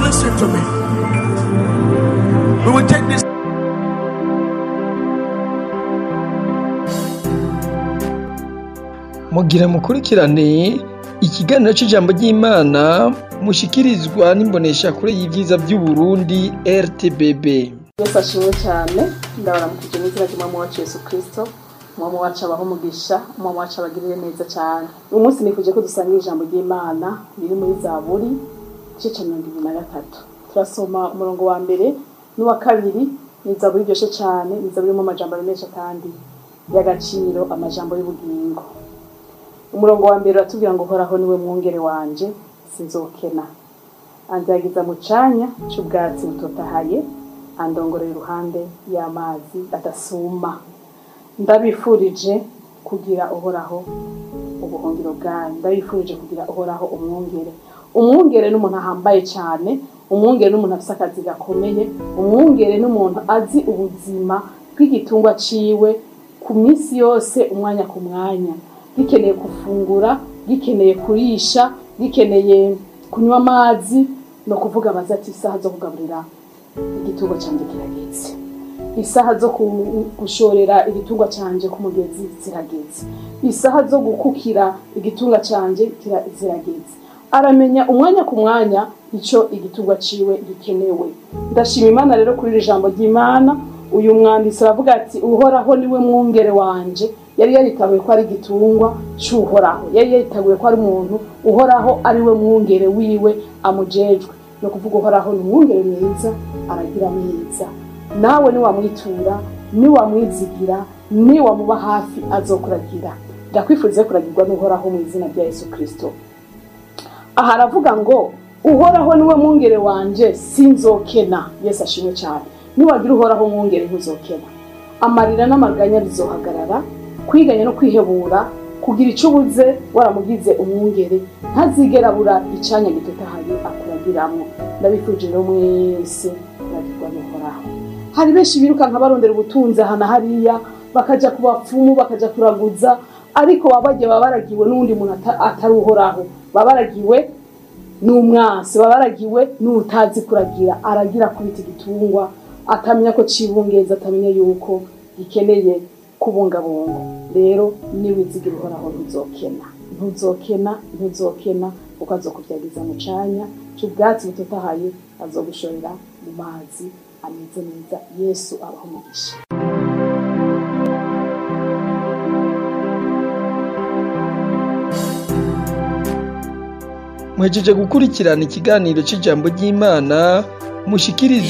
listen to me. We will take this. mugira mukurikirane ikiganiro c'ijambo ry'Imana mushikirizwa n'imboneshakure y'ivyiza vy'Uburundi RTBB. yesu ashimwe cyane ndabaramukije n'izina ry'umwami wacu yesu kirisito umwami wacu abaho umugisha umwami wacu abagirire neza cyane uyu munsi nifuje ko dusangira ijambo ry'imana riri muri zaburi igice cya mirongo ibiri na gatatu turasoma umurongo wa mbere n'uwa kabiri ni zaburi iryoshye cyane ni zaburi irimo amajambo menshi kandi y'agaciro amajambo y'ubugingo umurongo wa mbere uratubwira ngo uhoraho niwe mwungere wanje sinzokena anzagiza mu canya c'ubwatsi butotahaye andongorera iruhande y'amazi adasuma ndabifurije kugira uhoraho ubuhungiro bwanyu ndabifurije kugira uhoraho umwungere umwungere n'umuntu ahambaye cyane umwungere n'umuntu afite akazi gakomeye umwungere n'umuntu azi ubuzima bw'igitungwa ciwe ku minsi yose umwanya ku mwanya gikeneye gufungura gikeneye kurisha gikeneye kunywa amazi ni ukuvuga baza ati isaha zo kugaburira igitungwa cyanjye kirageze isaha zo ku- gushorera igitungwa cyanjye ku mugezi zirageze isaha zo gukukira igitungwa cyanjye kira- zirageze aramenya umwanya ku mwanya icyo igitungwa ciwe gikenewe ndashima imana rero kuri iri jambo ry'imana uyu mwanditsi aravuga ati uhoraho niwe mwungere wanje yari yaritabuye ko ari igitungwa c'uhoraho yari yaritabuye ko ari umuntu uhoraho ari we mwungere wiwe amujejwe ni ukuvuga uhoraho ni umwungere mwiza aragira mwiza nawe niwamwitura niwamwizigira niwamuba hafi azokuragira ndakwifuriza kuragirwa n'uhoraho mu izina rya yesu kirisito aha aravuga ngo uhoraho niwe mwungere wanje sinzokena yesu ashimwe cyane niwagira uhoraho mwungere ntuzokena amarira n'amaganya bizohagarara kwiganya no kwihebura kugira icyo ubuze waramugize umwungere ntazigera abura icyanya gitotahaye akuragiramo ndabifurije rero mwese kuragirwa n'uhoraho hari benshi birukanka barondera ubutunzi aha na hariya bakaja ku bapfumu bakaja kuraguza ariko baba bagiye baba baragiwe n'uwundi muntu ata- atari uhoraho baba baragiwe n'umwansi baba baragiwe n'utazi kuragira aragira kubita igitungwa atamenya ko cibungeza atamenya yuko gikeneye kubungabunga rero niwizigira uhoraho ntuzokena ntuzokena ntuzokena kuko azokubyagiza mu canya c'ubwatsi butotahaye azogushorera mu mazi ameze neza yesu abaho umugisha Mwejeje gukurikirana ikiganiro c'ijambo ry'Imana mushikirizwa